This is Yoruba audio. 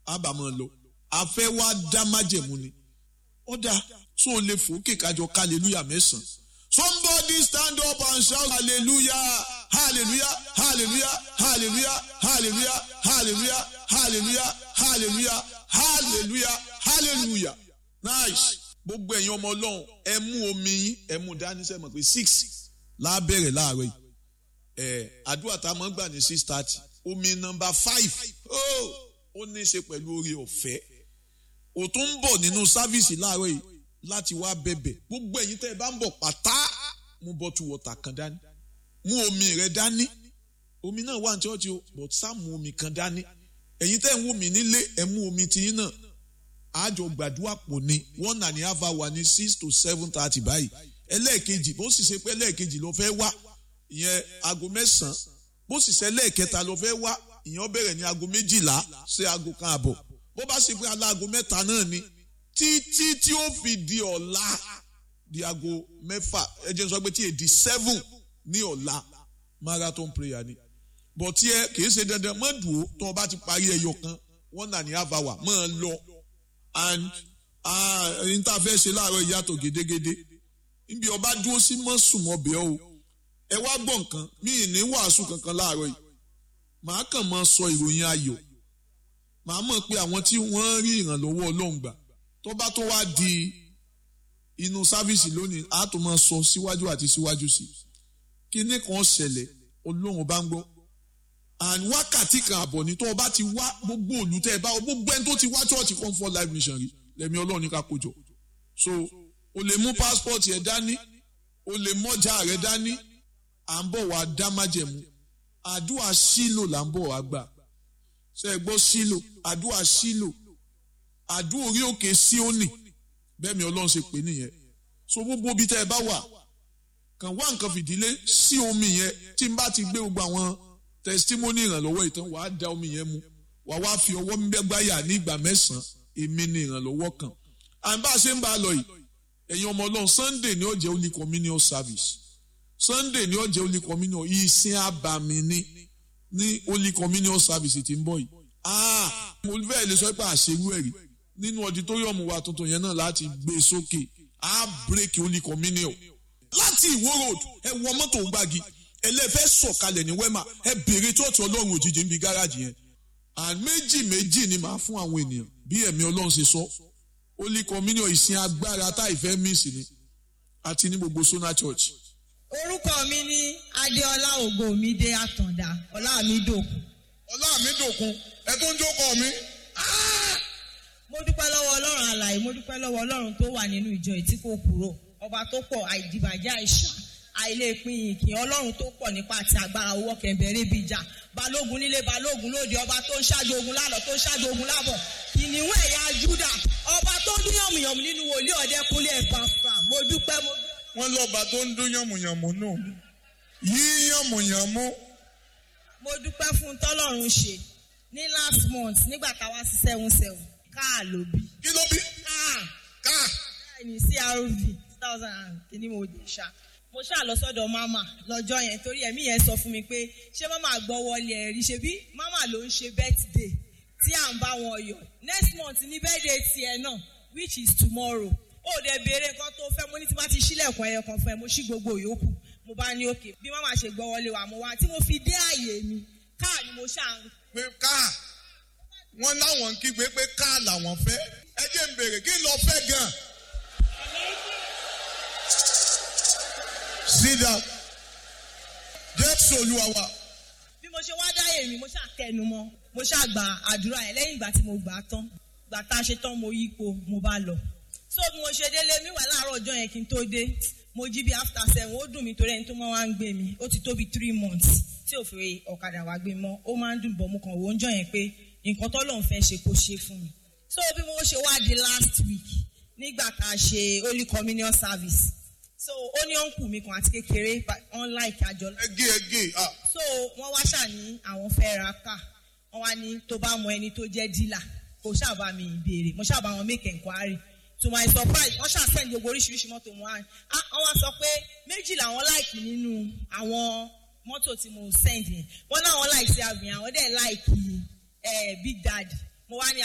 àbámọ̀ lọ àfẹ́ wá dá májẹ̀mú ni ọ̀dà tó o lè fòókè kájọ hallelujah mẹ́sàn-án somebody stand up and shout hallelujah hallelujah hallelujah hallelujah hallelujah hallelujah hallelujah hallelujah hallelujah hallelujah nice gbogbo ẹ̀yin ọmọ ọlọ́run ẹ mú omi yín ẹ mú dání sẹ́mọ̀ pé six lábẹ́rẹ̀ láàárọ̀ yìí ẹ̀ àdúrà tá a máa ń gbà ní six thirty omi nọmba five oh, ó ní í ṣe pẹ̀lú oore ọ̀fẹ́ ò tún ń bọ̀ nínú sáfíìsì láàárọ̀ yìí láti wá bẹ̀bẹ̀ gbogbo ẹ̀yin tẹ́ ẹ bá ń bọ̀ pátá mú bọ́tù wọ̀tà kan dání mú omi rẹ dání omi náà wà ní ṣọ́ọ̀ṣì o but sá mú omi kan dání ẹ̀yin tẹ́ ń wò mí nílé ẹ mú omi tiyín náà àjọ gbàdúrà pò ní one and a half hour ní six to seven thirty báyìí ẹlẹ́ẹ̀kejì bó sì ṣe pé ẹlẹ́ẹ̀kejì ló fẹ́ wá ìyẹn aago mẹ́sàn-án bó sì ṣe ẹlẹ́ẹ̀kẹta ló fẹ́ wá ìyẹn bẹ̀rẹ̀ ní aago méjìlá sí aago kan àbọ̀ bó bá ṣe pé aláago mẹ́ta náà ni títí tí ó fi di ọ̀la di aago mẹ́fà ẹ jẹ́ n sọ pé tí èdè seven ní ọ̀la marathon prayer ni bọ̀ tí ẹ kìí ṣe dandan mọ́ dùn ó tó o bá ti parí ẹyọ kan one and a half hour mọ́ ọ lọ and ẹni tá a fẹ́ ṣe láàárọ̀ ìyàtọ̀ gédégédé níbi ọba dúró sí mọ́sùn ọbẹ̀ o ẹ wá gbọ́ nǹkan mí ì ní wàásù kankan láàárọ̀ yìí màá kàn máa sọ ìròyìn ayọ̀ màá mọ̀ pé àwọn tí wọ́n rí ìrànlọ́wọ́ ọlọ́run gbà tó bá tó wá di inú sáfíìsì lónìí á tó máa sọ síwájú àti síwájú sí kíní kan ṣẹlẹ̀ ọlọ́run bá ń gbọ́ and wákàtí kan àbọ̀ ní tó o bá ti wá gbogbo òlù tẹ́ ẹ bá gbogbo ẹni tó ti wá church comfort life mission rí lẹ́mi ọlọ́run ní ká kójọ so o lè mú passport yẹn dání o lè mọ́jà rẹ dání à ń bọ̀ wá dá májẹ̀mú àdúrà sílò là ń bọ̀ wá gbà ṣe é gbọ́ sílò àdúrà sílò àdúrà orí òkè síónì bẹ́ẹ̀ mi ọlọ́run ṣe pè nìyẹn so gbogbo ibi tẹ́ ẹ bá wà kàn wá nǹkan fìdílé sí omi yẹn tí n bá ti gbé gbogbo àwọn testimony ìrànlọ́wọ́ ìtàn wàá da omi yẹn mu wàá wá fi ọwọ́ gbẹ́gbáyà ní ìgbà mẹ́sàn-án èmi ni ìrànlọ́wọ́ kan à ń bá a ṣe ń bá a lọ yìí ẹ̀yin ọmọ ọlọ́run sunday ni ó jẹ́ holy communion service sunday ni ó jẹ́ holy communion ìsìn àbàmì ni ní holy communion service tí ń bọ̀ yìí ah mo fẹ́ lè sọ pé àṣewú ẹ̀rí nínú auditorium wa tuntun yẹn náà láti gbé sókè á break holy communion láti ìwó road ẹ wọ mọ́tò gbági ẹlẹ́fẹ́ sọ̀kalẹ̀ ní wema ẹ bèrè tóòtù ọlọ́run òjijì ń bi gáràjì yẹn and méjì méjì ni màá fún àwọn ènìyàn bí ẹ̀mí ọlọ́run ṣe sọ holy communion ìsìn agbára tá ìfẹ́ míìsì ni àti ní gbogbo sona church. orúkọ mi ní adéọlá ògòmídé àtàndá ọlámídòkun. ọlámídòkun ẹ tó ń jókòó mi. mo dúpẹ́ lọ́wọ́ ọlọ́run àlàyé mo dúpẹ́ lọ́wọ́ ọlọ́run tó wà nínú ìjọ ìtí kò kúrò ọba tó pọ̀ àìdìbàjẹ́ àìsàn àìlèpin ìkìn ọlọ́run tó pọ̀ nípa àti agbára owó kẹ̀mbẹ̀rẹ̀ bíi ìjà balógun nílé balógun lóde ọba tó ń ṣáájú ogun lálọ́ tó ń ṣáájú ogun lábọ̀ kìnìún ẹ̀yà júdà ọba tó dún yànmùyànmù nínú wòlíì ọ̀dẹ́kunlé ẹ̀fà fà mo dúpẹ́ mo. wọ́n lọ́ba tó ń dún yànmùyànmù náà yí yànmùyànmù. mo dúpẹ́ fún tọ́lọ́run ṣe ní last month nígbà táwa sí seven seven káà ló bí. kí ló bí. káà káà. ní crv two thousand and kìíní mo dé ṣá mo ṣáà lọ sọ́dọ̀ mama lọ́jọ́ yẹn torí ẹ̀mí yẹn sọ fún mi pé ṣé mama gbọ́ wọlé ẹ̀rí ṣe bí mama ló ń ṣe birthday tí à ń bá wọn yọ next month ní birthday tiẹ̀ náà which is tomorrow ó dẹ̀ béèrè nǹkan tó fẹ́ mo ní tí bá ti ṣílẹ̀kùn ẹyọ kan fún ẹ mo ṣí gbogbo yòókù mo bá ní òkè bí mama ṣe gbọ́ wọlé wa mo wá tí mo fi dé àyè mi káà ni mo ṣáà ń. pé káà wọ́n láwọn ń kígbe pé káà làwọn fẹ́ ẹ jẹ́ ń béèrè kí lọ fẹ́ gan-an. sit down jésù olúwa wa. bí mo ṣe wá dáyé mi mo ṣáà tẹnu mọ́ mo ṣáà gba àdúrà yẹn lẹ́yìn ìgbà tí mo gbà á tán gbà tá a ṣe tán mo yípo mo bá lọ so bí mo ṣe délé mi wà láàárọ̀ ọjọ́ yẹn kí n tó dé mo jí bí after seven ó dùn mí torí ẹni tó máa wá ń gbé mi ó ti tó bí three months tí ò fi ọ̀kadà wá gbé mọ́ ó máa ń dùn bọ̀ mo kàn wò ó ń jọ yẹn pé nǹkan tó lóun fẹ́ ṣe kó ṣe fún mi so bí mo ṣe wá di last week nígbà tá a ṣe holy communion service so ó ní ọ̀nkù mi kan àti kékeré unlike àjọ. ẹgé ẹgé ah. so wọ́n wá ṣàní àwọn fẹ́ ra ká wọ́n wá ní tó bá mọ ẹni tó jẹ́ dílà kò ṣàbà mi ìbéèrè mo ṣàbà wọn make enquiry to my surprise wọ́n ṣàṣẹ́ni gbogbo oríṣiríṣi mọ́tò wọn á wọ́n wá sọ pé méjì làwọn láìkì nínú àwọn mọ́tò tí mo send yẹn wọ́n náwọn láìkì sí àgbìyàn àwọn dẹ̀ láìkì big daddy mo wá ní